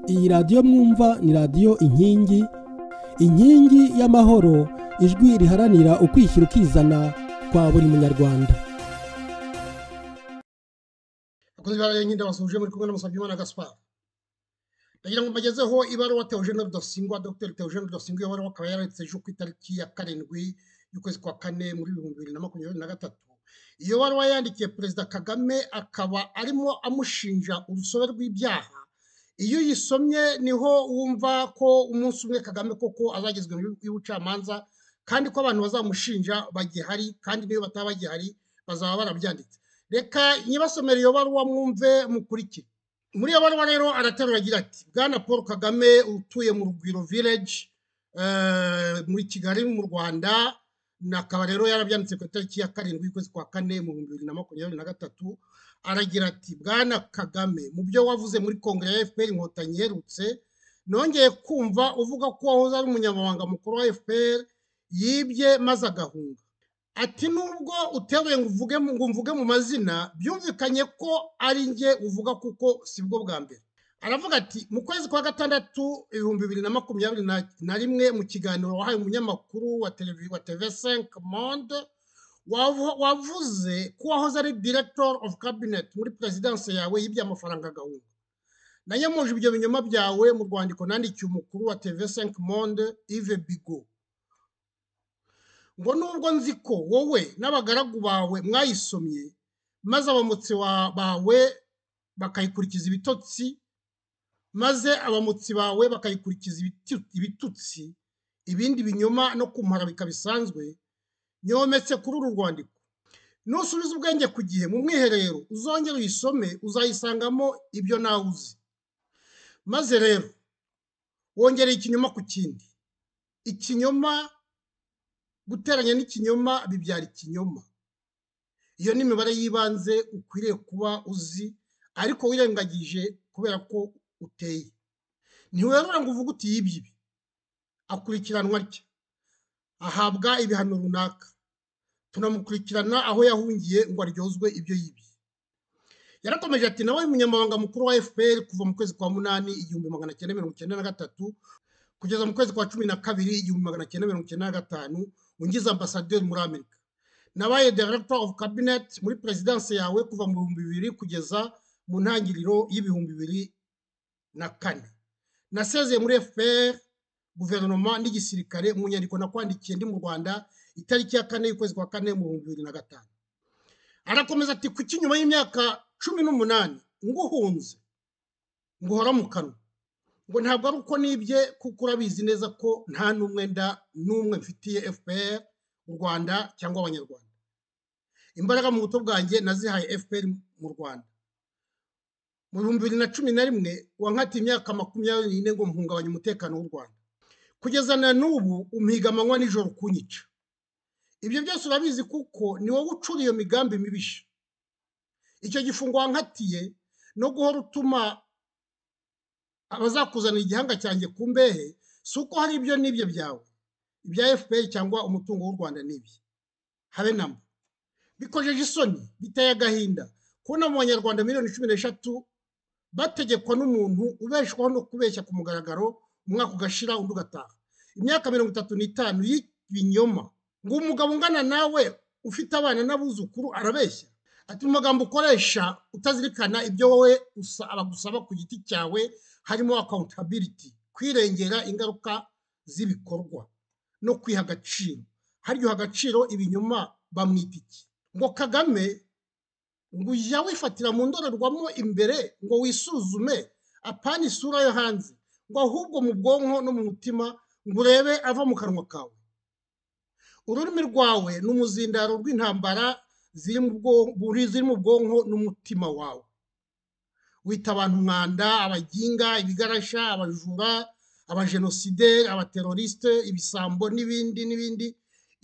iyi radiyo mwumva ni radiyo inkingi inkingi y'amahoro ijwi riharanira ukwishyira ukizana kwa buri munyarwanda abakozi ba rege ndabasuhuje muri kumwe na musabyimana gaspard ndagira ngo mbagezeho ibaruwa teogene rudasingwa dr teogene rudasingwa iyo baruwa akaba yaranditse ejo ku itariki ya karindwi y'ukwezi kwa kane muri ibihumbi bibiri na makumyabiri na gatatu iyo baruwa yandikiye perezida kagame akaba arimo amushinja urusobe rw'ibyaha iyo uyisomye niho wumva ko umunsi umwe kagame koko azagezwa y'ubucamanza kandi ko abantu bazamushinja bagihari kandi niyo bataba bagihari bazaba barabyanditse reka nyibasomere iyo baruwa mwumve mukurikire muri iyo baruwa rero araterura agira ati bwana paul kagame utuye mu rugwiro village muri kigali mu rwanda akaba rero yarabyanditse ku itariki ya karindwi y'ukwezi kwa kane mu bihumbi bibiri na makumyabiri na gatatu aragira ati bwana kagame mu byo wavuze muri kongere ya fpr inkotanyi iherutse nongeye kumva uvuga ko wahoze ari umunyamabanga mukuru wa fpr yibye maze agahunga ati nubwo uteruye ngo uvuge ngo mvuge mu mazina byumvikanye ko ari njye uvuga kuko si bwo bwa mbere aravuga ati mu kwezi kwa gatandatu ibihumbi bibiri na makumyabiri na rimwe mu kiganiro wahaye umunyamakuru wa televiziyo wa tv5 monde wavuze ko wahoze ari director of cabinet muri perezidanse yawe yibye amafaranga agahunga nanyamuje ibyo binyoma byawe mu rwandiko nandikiye umukuru wa tv5 monde ive bigo ngo nubwo nzi ko wowe n'abagaragu bawe mwayisomye maze abamutsi bawe bakayikurikiza ibitotsi maze abamutsi bawe bakayikurikiza ibitutsi ibindi binyoma no kumara bikabisanzwe nyometse kuri uru rwandiko nusubiza ubwenge ku gihe mu mwiherero uzongere uyisome uzayisangamo ibyo nawe uzi maze rero wongereye ikinyoma ku kindi ikinyoma guteranya n'ikinyoma bibyara ikinyoma iyo ni imibare y'ibanze ukwiriye kuba uzi ariko wirengagije kubera ko uteye ntiwerura ngo uvuge uti yibye ibi akurikiranwa atya ahabwa ibihano runaka tunamukurikirana aho yahungiye ngo aryozwe ibyo yibye yarakomeje ati nawe munyamabanga mukuru wa fpr kuva mu kwezi kwa munani igihumbi magana cyenda mirongo icyenda na gatatu kugeza mu kwezi kwa cumi na kabiri igihumbi magana cyenda mirongo icyenda na gatanu ungize ambasaderi muri amerika nabaye director of cabinet muri perezidanse yawe kuva mu bihumbi bibiri kugeza mu ntangiriro y'ibihumbi bibiri na kane nasezeye muri fpr guverinoma n'igisirikare mu nyandiko nakwandikiye ndi mu rwanda itariki ya kane y'ukwezi kwa kane mu bihumbi bibiri na gatanu arakomeza ati kuki nyuma y'imyaka cumi n'umunani nguhunze nguhora mu kanwa ngo ntabwo ari uko nibye kuko urabizi neza ko nta n'umwenda n'umwe mfitiye fpr u rwanda cyangwa abanyarwanda imbaraga mu buto bwanjye nazihaye fpr mu rwanda mu bihumbi bibiri na cumi na rimwe wankatiye imyaka makumyabiri n'ine ngo mpungabanye umutekano w'u rwanda kugeza na n'ubu umpiga amanywa nijoro kunyica ibyo byose urabizi kuko ni wowe ucura iyo migambi mibisha icyo gifungo wankatiye no guhora utuma abazakuzanira igihanga cyanjye ku mbehe si uko hari ibyo n'ibyo byawe ibya fpr cyangwa umutungo w'u rwanda n'ibyo habe namba bikojeje isoni biteye agahinda kubona mu banyarwanda miliyoni cumi n'eshatu bategekwa n'umuntu ubeshwaho no kubeshya ku mugaragaro umwaka ugashira undi ugataha imyaka mirongo itatu n'itanu y'ibinyoma ngo umugabo ungana nawe ufite abana n'abuzukuru arabeshya ati mu magambo ukoresha utazirikana ibyo wowe abagusaba ku giti cyawe harimo accountability kwirengera ingaruka z'ibikorwa no kwiha agaciro haryoha agaciro ibinyoma bamwita iki ngo kagame ngo ujya wifatira mu ndorerwamo imbere ngo wisuzume apana isura yo hanze ngo ahubwo mu bwonko no mu mutima ngo urebe ava mu kanwa kawe ururimi rwawe ni umuzindaro rw'intambara ziri mu bwonko n'umutima wawe wita abantu umwanda abaginga ibigarasha abajura abajenosideri abaterorisite ibisambo n'ibindi n'ibindi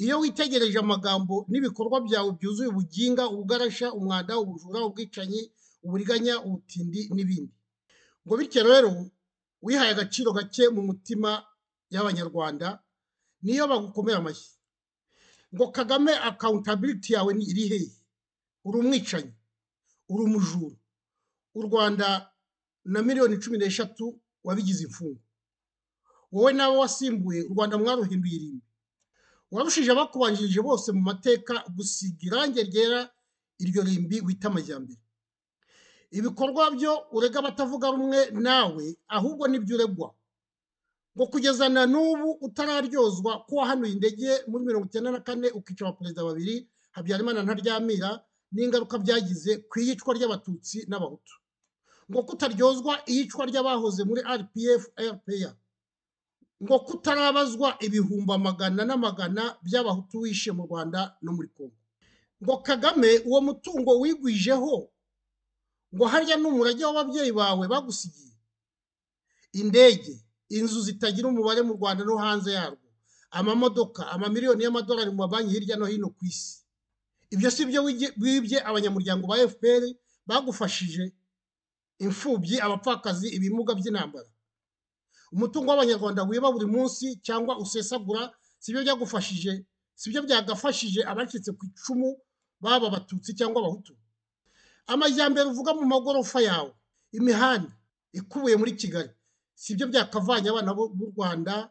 iyo witegereje amagambo n'ibikorwa byawe byuzuye ubuginga ubugarasha umwanda ubujura ubwicanyi uburiganya ubutindi n'ibindi ngo bityo rero wihaye agaciro gake mu mutima y'abanyarwanda niyo bagukomera amashyi ngo kagame akawuntabiliti yawe ni iri hehe uri umwicanyi uri umujura u rwanda na miliyoni cumi n'eshatu wabigize imfungwa wowe nawe wasimbuye u rwanda mwaruhinduye irimbi warushije abakubanjirije bose mu mateka gusiga irangi ryera iryo rimbi wita amajyambere ibikorwa byo urega abatavuga rumwe nawe ahubwo nibyo uregwa ngo kugeza na n'ubu utararyozwa ko wahanuye indege muri mirongo icyenda na kane ukica abaperezida babiri habyarimana ntaryamira n'ingaruka byagize ku iyicwa ry'abatutsi n'abahutu ngo kutaryozwa iyicwa ry'abahoze muri rpf rpa ngo kutarabazwa ibihumbi amagana n'amagana by'abahutu wishe mu rwanda no muri kongo ngo kagame uwo mutungo wigwijeho ngo harya n'umurage w'ababyeyi bawe bagusigiye indege inzu zitagira umubare mu rwanda no hanze yarwo amamodoka amamiliyoni y'amadolari mu mabanki hirya no hino ku isi ibyo si byo wibye abanyamuryango ba fpr bagufashije imfubyi abapfakazi ibimuga by'intambara umutungo w'abanyarwanda wiba buri munsi cyangwa usesagura sibyo byagufashije sibyo byagafashije abacitse ku icumu baba abatutsi cyangwa abahutu amajyambere uvuga mu magorofa yawe imihanda ikubuye muri kigali sibyo byakavanye abana b'u rwanda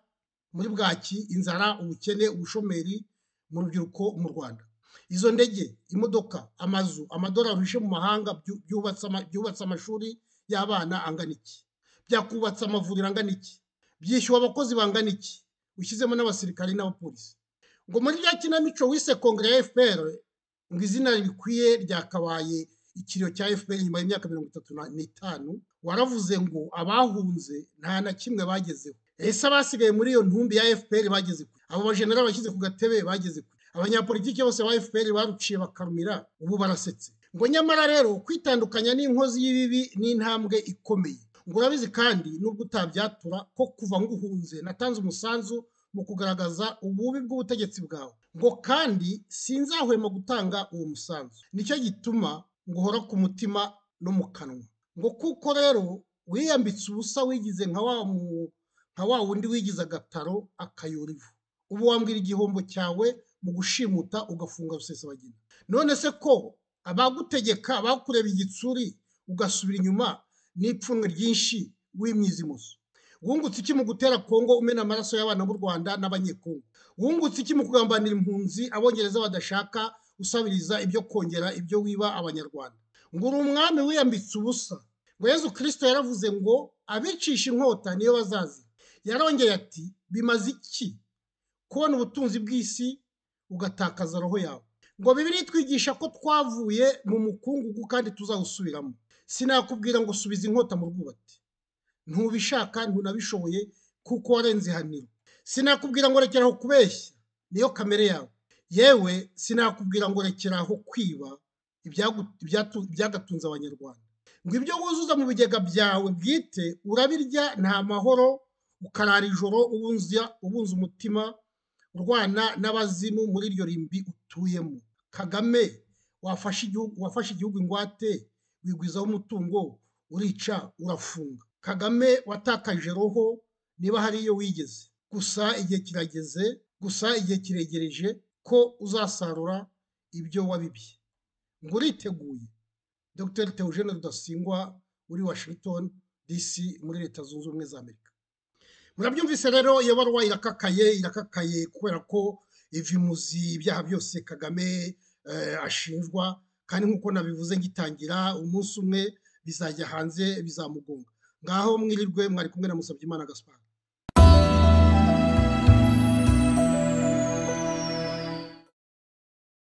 muri bwaki inzara ubukene ubushomeri mu rubyiruko mu rwanda izo ndege imodoka amazu amadolari wishe mu mahanga byubatse amashuri y'abana angana iki byakubatse amavuriro angana iki byishyuwe abakozi bangana iki ushyizemo n'abasirikari n'abapolisi ngo muri rya kinamico wise kongere ya fpr ngo izina rikwiye ryakabaye ikiriyo cya fpr nyuma y'imyaka mirongo itatu n'itanu waravuze ngo abahunze nta na kimwe bagezeho ese abasigaye muri iyo ntumbi ya fpr bageze kure abo bajenera bashyize ku gatebe bageze kure abanyapolitiki bose ba fpr baruciye bakarumira ubu barasetse ngo nyamara rero kwitandukanya n'inkozi y'ibibi ni intambwe ikomeye ngo urabizi kandi nubwo utabyatura ko kuva nguhunze natanze umusanzu mu kugaragaza ububi bw'ubutegetsi bwawe ngo kandi sinzahwema gutanga uwo musanzu nicyo gituma ngo uhora ku mutima no mu kanwa ngo kuko rero wiyambitse ubusa wigize nka wa wundi wigize agataro akayora ivu ubu wambwira igihombo cyawe mu gushimuta ugafunga rusesabagina none se ko abagutegeka bakureba igitsuri ugasubira inyuma n'ipfunwe ryinshi w'imyizimuzo wungutse iki mu gutera kongo umena amaraso y'abana b'u rwanda n'abanyekongo wungutse iki mu kugambanira impunzi abongereza badashaka usabiriza ibyo kongera ibyo wiba abanyarwanda ngo uri umwami wiyambitse ubusa ngo yezu kirisito yaravuze ngo abicisha inkota niyo bazazi yarongeye ati bimaze iki kubona ubutunzi bw'isi ugatakaza roho yawe ngo bibiri twigisha ko twavuye mu mukungugu kandi tuzawusubiramo sinakubwira ngo subiza inkota mu rwubati ntubishaka ntunabishoboye kuko warenze ihaniro sinakubwira ngo rekeraho kubeshya niyo kamere yawe yewe sinakubwira ngo rekeraho kwiba ibyagatunze abanyarwanda ngo ibyo wuzuza mu bigega byawe bwite urabirya nta mahoro ukarara ijoro ubunza umutima urwana n'abazimu muri iryo rimbi utuyemo kagame wafashe igihugu ingwate wigwizaho umutungo urica urafunga kagame watakaje roho niba hari iyo wigeze gusa igihe kirageze gusa igihe kiregereje ko uzasarura ibyo wabibye ngo uriteguye dr Theogene rudasingwa uri washington dc muri leta zunze ubumwe za amerika murabyumvise rero iyo baruwa irakakaye irakakaye kubera ko iva imuzi ibyaha byose kagame ashinjwa kandi nk'uko nabivuze ngitangira umunsi umwe bizajya hanze bizamugonga ngaho mwirirwe mwari kumwe na Musabyimana Gaspard